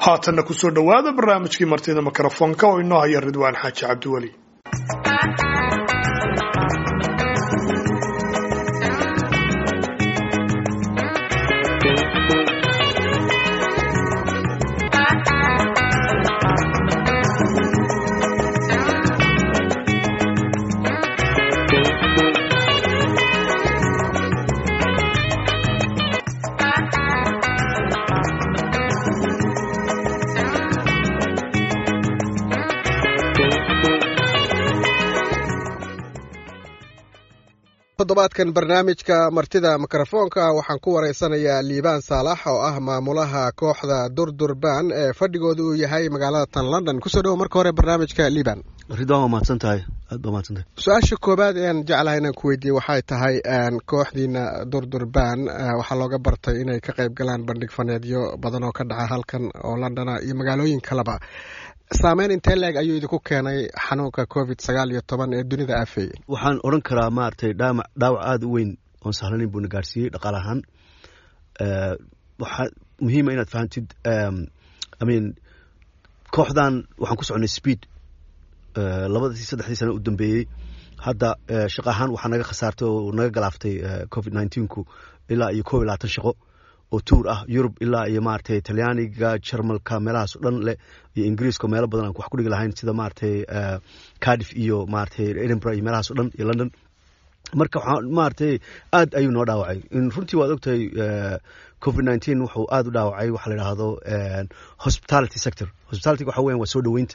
haatanna kusoo dhowaada barnaamijkii martida mikrofoonka oo inoo haya ridwaan xaaji cabdiweli toddobaadkan barnaamijka martida mikrofoonka waxaan ku wareysanayaa liibaan saalax oo ah maamulaha kooxda durdurban ee fadhigooda uu yahay magaalada tan london kusoo dhowo marka hore barnaamijka liibaan ridwaan waa mahadsan tahay aad baa mahadsan tahay su-aasha koobaad ean jeclahay inaan ku weydiiye waxay tahay kooxdiina durdurban waxaa looga bartay inay ka qayb galaan bandhig faneedyo badan oo ka dhaca halkan oo londona iyo magaalooyin kaleba saameyn intee leeg ayuu idinku keenay xanuunka covid sagaal iyo toban ee dunida aafeeyey waxaan odhan karaa maaragtay dhaama dhaawac aada u weyn oon sahlanin buuna gaarsiiyey dhaqaal ahaan waxaa muhiima inaad fahamtid imean kooxdan waxaan ku soconay speed labadii saddexdii sano u dambeeyey hadda shaqo ahaan waxaa naga khasaartay oo naga galaaftay covid nineteenku ilaa iyo kob iyo labaatan shaqo oo tuur ah yurub ilaa iyo maaragtay talyaaniga jarmalka meelahaas o dhan leh iyo ingiriiska meelo badan aan wax ku dhigi lahayn sida maaragtay cardiff iyo maaragtay edinburgh iyo meelahaas o dhan iyo london marka waxaa maaragtay aad ayuu noo dhaawacay runtii waad ogtahay covid nineteen wuxuu aada u dhaawacay waxa la yidhaahdo hospitality sector hospitality waxa weyan waa soo dhoweynta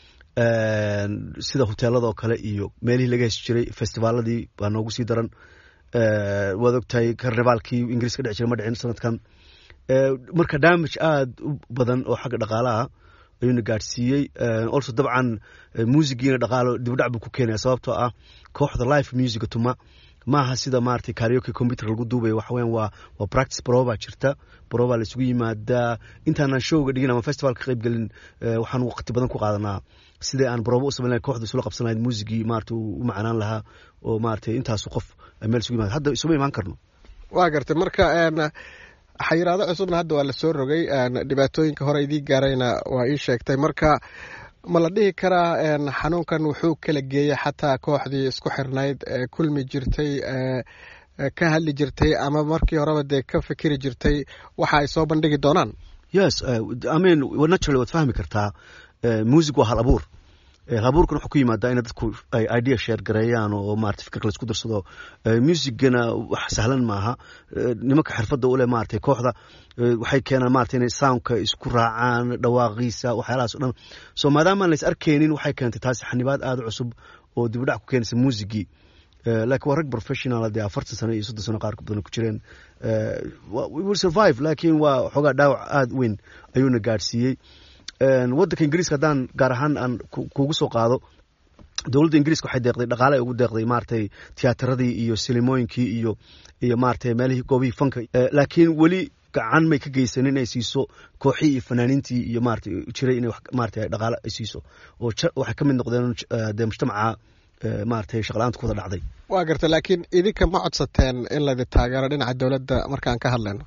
sida hoteeladoo kale iyo meelihii laga hesi jiray festivaaladii baa noogu sii daran waad ogtahay karnivaalkii ingiriis ka dhici jiray ma dhicin sanadkan marka damage aada u badan oo xagga dhaqaalaha ayuuna gaadhsiiyey also dabcan muusigiina dhaqaalo dibdhac buu ku keenaya sababtoo ah kooxda life musica tuma maaha sida maaragtay karioke computer lagu duubayo waxa weyan waa waa practice prova jirta prova la isugu yimaadaa intaanan showga dhigin ama festival ka qayb gelin waxaan waqti badan ku qaadanaa sidai aan brobo u samayn lahay kooxda isula qabsan lahayd muusigii maarata u macanaan lahaa oo maaragtay intaasu qof meel isugu yimaada hadda isuma imaan karno waa gartay marka xayiraado cusubna hadda waa la soo rogay dhibaatooyinka hore idii gaarayna waa ii sheegtay marka ma la dhihi karaa xanuunkan wuxuu kala geeyey xataa kooxdii isku xirnayd ee kulmi jirtay ka hadli jirtay ama markii horeba dee ka fikiri jirtay waxa ay soo bandhigi doonaan yes imean naturally waad fahmi kartaa music waa hal abuur abuurkan wuxuu ku yimaadaa ina dadku ay idea sheer gareeyaan oo maarata fikir laisku darsado musicgana wax sahlan maaha nimanka xirfadda u leh maaragtay kooxda waxay keenaan maarata inay soundka isku raacaan dhawaaqiisa waxyaalahaas o dhan so maadaama aan lais arkaynin waxay keentay taasi xanibaad aada cusub oo dibudhac ku keenaysa muusigii lakin waa rag professional dee afartan sano iyo soddon sano qaar badan ku jireen we will survive lakin waa xoogaa dhaawac aada weyn ayuuna gaadhsiiyey waddanka ingiriiska haddaan gaar ahaan aan kugu soo qaado dowladda ingiriiska waxay deeqday dhaqaale ay ugu deeqday maaragtay tiyaataradii iyo silimooyinkii iyo iyo maaragtay meelihii goobihii fanka laakiin weli gacan may ka geysanin inay siiso kooxii iyo fanaaniintii iyo maarata jiray inay maarata dhaqaale ay siiso oo waxay ka mid noqdeen dee mujtamaca maaragtay shaqla-aanta ku wada dhacday waa garta laakiin idinka ma codsateen in laydin taageero dhinaca dowladda markaan ka hadlayno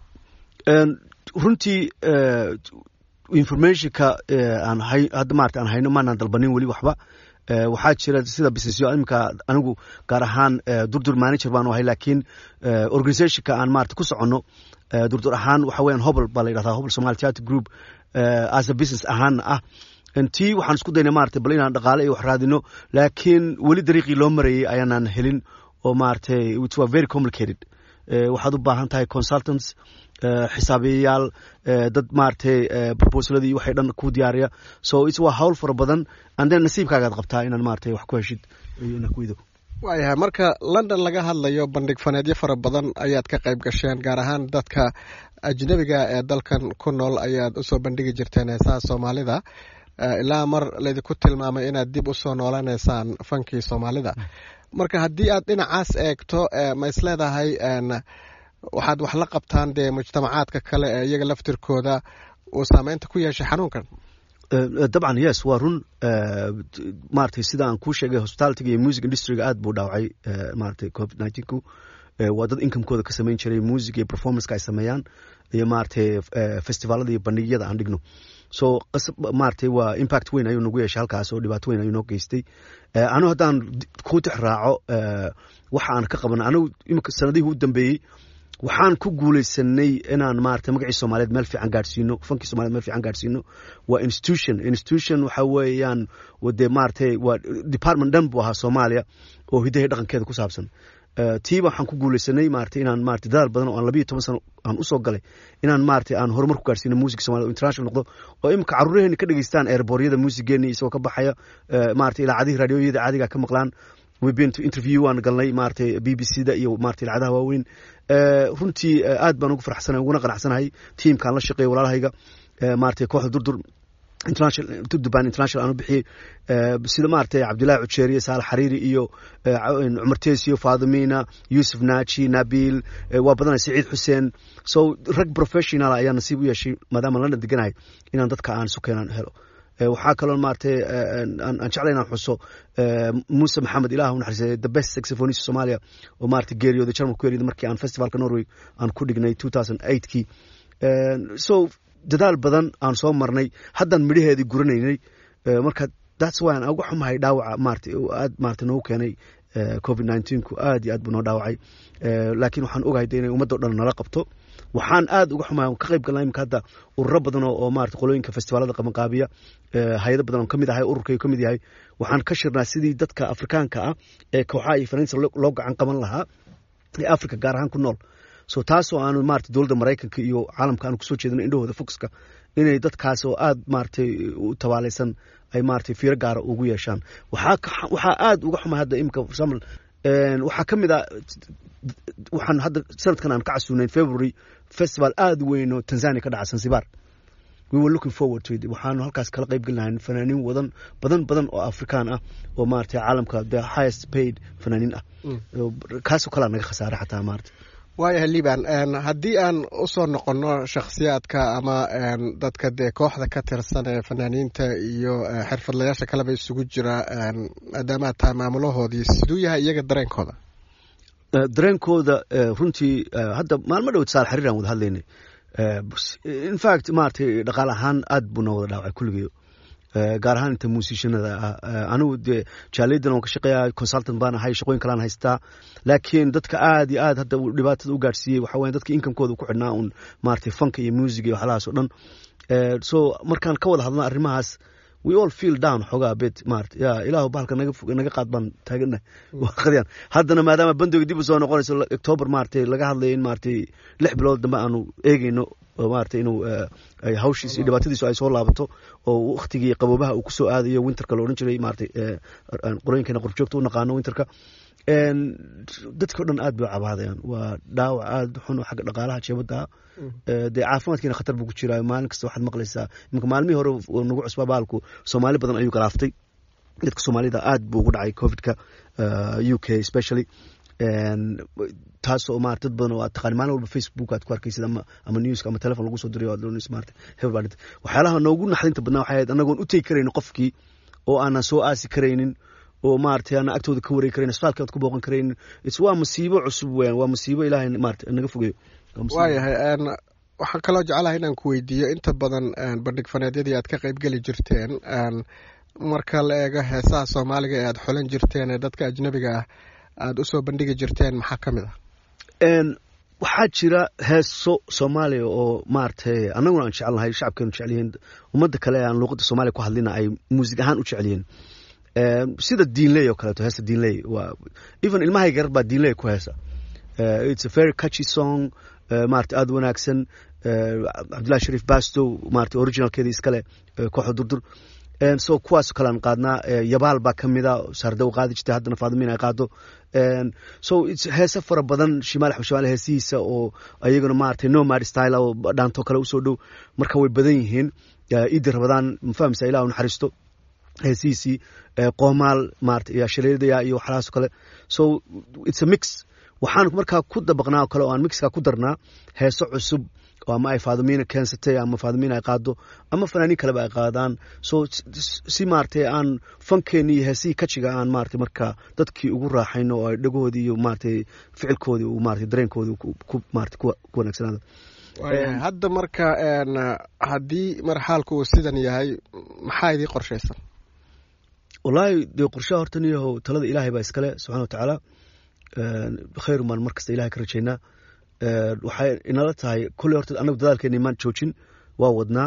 runtii informationka aan hadda maarata aan hayno maanaan dalbanin weli waxba waxaa jira sida businessyo iminka anigu gaar ahaan durdur manager baan ahay laakiin organizationka aan maarata ku soconno durdur ahaan waxa weyan hobl baa la yidhahdaa hobl somali theatre group as a business ahaanna ah tii waxaan isku dayna maarata bal inaan dhaqaale iyo wax raadino laakiin weli dariiqii loo marayey ayaanaan helin oo maaragtay it was very complicated waxaad u baahan tahay consultants xisaabiyayaal dad maaragtay proposaladii waxay dhan ku diyaariya so it waa hawl fara badan and then nasiibkaagaad qabtaa inaad maaragtay wax ku heshid iyo inaad ku ido waayahay marka london laga hadlayo bandhig faneedyo fara badan ayaad ka qayb gasheen gaar ahaan dadka ajnebiga ee dalkan ku nool ayaad usoo bandhigi jirteen heesaha soomaalida ilaa mar laydinku tilmaamay inaad dib usoo noolanaysaan fankii soomaalida marka haddii aad dhinacaas eegto ma isleedahay waxaad wax la qabtaan dee mujtamacaadka kale ee iyaga laftirkooda uu saameynta ku yeeshay xanuunkan dabcan yes waa run maratay sida aan kuu sheegay hospitalityga iyo music industryga aad buu dhaawacay maratay covid nineteenku waa dad incomekooda ka samayn jiray music iyo performanceka ay sameeyaan iyo maratay festivaalada iyo bandhigyada aan dhigno so maaragtay waa impact weyn ayuu nagu yeeshay halkaas oo dhibaato weyn ayuu noo geystay anigu haddaan ku tix raaco waxa aan ka qabana anigu imika sanadihii u dambeeyey waxaan ku guulaysanay inaan maarata magacii soomaaliyeed meel fiican gaadhsiino fankii somaliyed meel fiican gaadhsiino waa institution institution waxa weeyaan dee maaratay waa department dhan buu ahaa soomaaliya oo hidahay dhaqankeeda ku saabsan tiiba waxaan ku guulaysanay maarata inaan maarata dadaal badan oo aan labiyo toban sano aan usoo galay inaan maarata aan horumar ku gaarsiino music somalia oo international noqdo oo imika carruuraheena ka dhegeystaan eerbooryada muusigeeni isagoo ka baxaya maarata ilaacadihii raadiyooyada caadiga ka maqlaan webeen to interview waan galnay maarata b b c da iyo maarata ilacadaha waaweyn runtii aad baan ugu farxsanahay uguna qanacsanahay tiimkaan la shaqeeya walaalahayga maarata kooxda durdur duban international aan u bixiyey sida maaragtay cabdillahi cujeeriye saalax xariiri iyo cumar tesiyo faadimina yuusuf naaji nabil waa badanay saciid xuseen so rag professional ayaa nasiib u yeeshay maadaama london deganahay inaan dadka aan isu keenaan helo waxaa kaloo maaragtay aan jeclay inaan xuso muuse maxamed ilaah u naxariisay the best saxophonist somalia oo maaragtay geeriyooday jarmal ku geeriyooday markii aan festivalka norway aan ku dhignay two thousand eightkii so dadaal badan aan soo marnay haddaan midhaheedii guranaynay marka that's why aan uga xumahay dhaawaca maarata aad maarata noogu keenay covid nineteenku aad iyo aad buu noo dhaawacay laakiin waxaan ogahay de inay ummadda o dhan nala qabto waxaan aad uga xumahay ka qayb galnaa imika hadda ururo badan oo maarata qolooyinka festivaalada qabanqaabiya hay-ado badan oon ka mid ahay ururkay ka mid yahay waxaan ka shirnaa sidii dadka afrikaanka ah ee kooxaha iyo fanaaniinta loo gacan qaban lahaa ee africa gaar ahaan ku nool so taasoo aanu maarata dowladda maraykanka iyo caalamka aanu kusoo jeedino indhahooda foxka inay dadkaas oo aad maaragtay u tabaalaysan ay maaragtay fiiro gaara ugu yeeshaan waxaa waxaa aad uga xumay hadda imika for example waxaa ka mid a waxaan hadda sanadkan aan ka casuunayn february festival aad weyn oo tanzania ka dhaca zanzibar we were looking forward to it waxaanu halkaas kala qayb gelinahay fanaaniin wadan badan badan oo afrikaan ah oo maaragtay caalamka the highest paid fanaaniin ah kaasoo kalea naga khasaaray xataa maarata waayahay liban haddii aan usoo noqonno shakhsiyaadka ama dadka dee kooxda ka tirsan ee fanaaniinta iyo xirfadlayaasha kaleba isugu jira maadaama aad tahay maamulahoodii siduu yahay iyaga dareenkooda dareenkooda runtii hadda maalmo dhowd saal xariir aan wada hadlaynay in fact maaragtay dhaqaal ahaan aad buu noo wada dhaawacay kulligeyo gaar ahaan inta muusishanada ah anigu dee jaaliyadan waan ka shaqeeya consultant baan ahay shaqooyin kalaan haystaa laakiin dadka aad iyo aad hadda dhibaatada u gaadhsiiyey waxa weya dadka inkamkooda ku xidhnaa un maaragtay fanka iyo music iyo waxlahaas oo dhan so markaan ka wada hadlna arrimahaas we all feel down xoogaa bit maarata ya ilaahu bahalka naga naga qaad baan taagana qadiyaan haddana maadaama bandoga dib u soo noqonayso october maaragtay laga hadlayo in maaragtay lix bilood dambe aanu eegeyno maarata inuu hawshiis iyo dhibaatadiisu ay soo laabato oo waktigii qaboobaha uu kusoo aadayo winterka la odhan jiray maarata qorooyinkeena qorjoogta u naqaano winterka dadkao dhan aad bay u cabaadayaan waa dhaawac aad xun oo xagga dhaqaalaha jeebadda dee caafimaadkiina khatar buu ku jiraa maalin kasta waxaad maqlaysaa iminka maalmihii hore nagu cusbaa baalku soomaali badan ayuu galaaftay dadka soomaalida aad buu ugu dhacay covidka u k especially taasoo maarata dad badan oo aad taqaani maalin walba facebook aad ku arkaysid ama ama newska ama telefon lagu soo dirayo aad doonaysa maarata hebel baa dhintay waxyaalaha noogu naxdinta badnaa waxay ahayd annagoon u tegi karaynin qofkii oo aanan soo aasi karaynin oo maaragtay aan agtooda ka wareegi karayn asfaalka aad ku booqan karaynin is waa masiibo cusub weeyaan waa masiibo ilaahay maarata naga fogeeyo waayahay waxaan kaloo jecelahay inaan ku weydiiyo inta badan bandhig faneedyadii aad ka qayb geli jirteen marka la eego heesaha soomaaliga ee aad xolan jirteen ee dadka ajnabiga ah aada usoo bandhigi jirteen maxaa ka mid ah waxaa jira heeso soomaaliya oo maaragtay annaguna aan jecelnahay shacabkeenu jecelyihiin ummadda kale ee aan luuqadda soomaaliya ku hadlina ay muusig ahaan u jecelyihiin sida diinley oo kaleeto heesa diinley waa even ilmahayga yar baa diinley ku heesa it's a very catchy song maarata aada wanaagsan cabdillahi shariif bastow maarata originalkeeda iskale kooxda durdur so kuwaas kalean qaadnaa yabaal baa ka mida saardaw qaadi jirtay haddana faadimiin ay qaado so heese fara badan shimaal axmed shimaal heesihiisa oo ayaguna maaragtay nomad style oo dhaanto kale usoo dhow marka way badan yihiin iidi rabadaan mafahmisa ilah u naxariisto heesihiisii qoomaal maarata iyo shaleedaya iyo waxlahaas kale so it's a mix waxaan markaa ku dabaqnaa kale oo aan mixka ku darnaa heeso cusub oo ama ay faadimiina keensatay ama faadimiina ay qaado ama fanaaniin kaleba ay qaadaan so si maaragtay aan fankeeni iyo heesihii kajiga aan maaragtay marka dadkii ugu raaxayno oo ay dhegahoodii iyo maaragtay ficilkoodii uu maaragtay dareenkoodii ku maaragtay ku wanaagsanaado hadda marka haddii mar xaalku uu sidan yahay maxaa idii qorshaysan wallaahi dee qorshaha horta niyahow talada ilaahay baa iskale subxana wa tacaala khayr maan mar kasta ilahay ka rajaynaa waxay inala tahay kolley horta annagu dadaalkeena imaan joojin waa wadnaa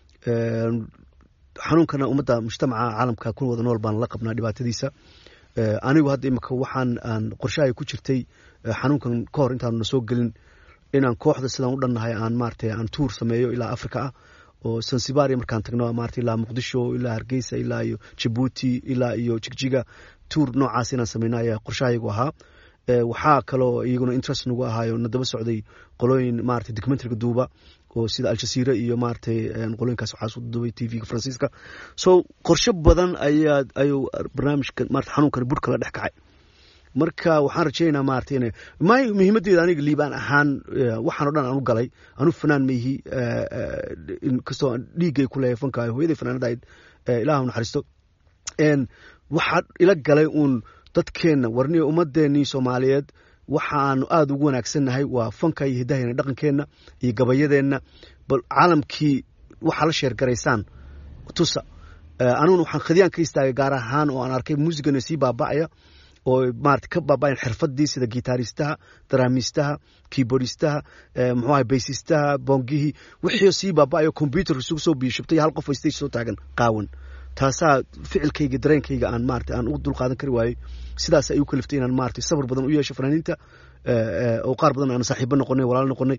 xanuunkana ummadda mujtamaca caalamka ku wada nool baan la qabnaa dhibaatadiisa anigu hadda imika waxaan aan qorshahay ku jirtay xanuunkan ka hor intaanu na soo gelin inaan kooxda sidaan u dhannahay aan maaragtay aan tuur sameeyo ilaa africa ah oo sansibaria markaan tagno maarata ilaa muqdisho ilaa hargeysa ilaa iyo jabuuti ilaa iyo jigjiga tuur noocaas inaan sameyno ayaa qorshahayagu ahaa waxaa kaloo iyaguna interest nagu ahaayo na daba socday qolooyin maarata documentariga duuba oo sida aljasiira iyo maaratay qolooyinkaas waxaa soo duubay t v-ga faransiiska so qorshe badan ayaa ayuu barnaamijka maarata xanuunkani burhka la dhex kacay marka waxaan rajaynaynaa maarata ina may muhiimaddeeda aniga liibaan ahaan waxaan o dhan aan u galay anu fanaan maihi inkastoo dhiiggay ku leeyahay fanka hooyaday fanaanadahayd ilaah naxariisto waxaa ila galay uun dadkeenna warniyo ummaddeennii soomaaliyeed waxaanu aada ugu wanaagsannahay waa fanka iyo hiddahayna dhaqankeenna iyo gabayadeenna bal caalamkii waxaa la sheergaraysaan tusa aniguna waxaan khadiyaan ka istaagay gaar ahaan oo aan arkay muusigana sii baaba'aya oo maarata ka baaba'ayan xirfadii sida gitaaristaha daraamiistaha keyboardistaha muxuu ahay baysistaha boongihii wixii sii baaba'ayo combyuter isugu soo biyashubtay hal qof stage soo taagan qaawan taasaa ficilkayga dareenkayga aan maarata aan u dulqaadan kari waayey sidaas ay u kaliftay inaan maarata sabar badan u yeesho fanaaniinta oo qaar badan aan saaxiibo noqonay walaalo noqonay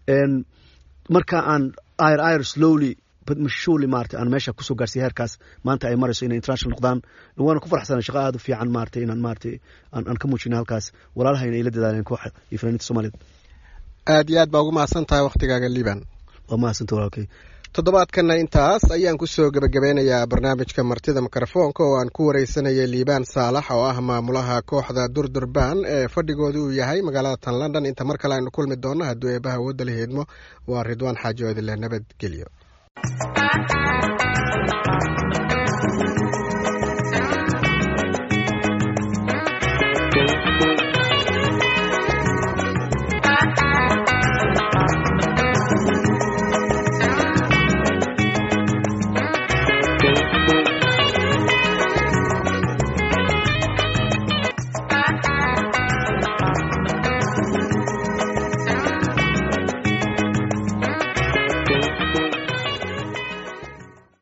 marka aan ir ir slowly mashuli maarata aan meesha kusoo gaarsiya heerkaas maanta ay marayso inay international noqdaan waana ku farxsana shaqo aada u fiican maarata inaan maarata aan ka muujina halkaas walaalahayna ay la dadaaleen kooxa iyo fanaaniinta soomaaliyed aad iyo aad baa ugu mahadsan tahay waktigaaga liban waa mahadsanta walaalkay toddobaadkana intaas ayaan kusoo gebagabeynayaa barnaamijka martida mikrofoonka oo aan ku wareysanayay liibaan saalax oo ah maamulaha kooxda durdurban ee fadhigooda uu yahay magaalada tan london inta mar kale aynu kulmi doonno hadduu eebaha wadda la heedmo waa ridwaan xaaji oodile nabadgelyo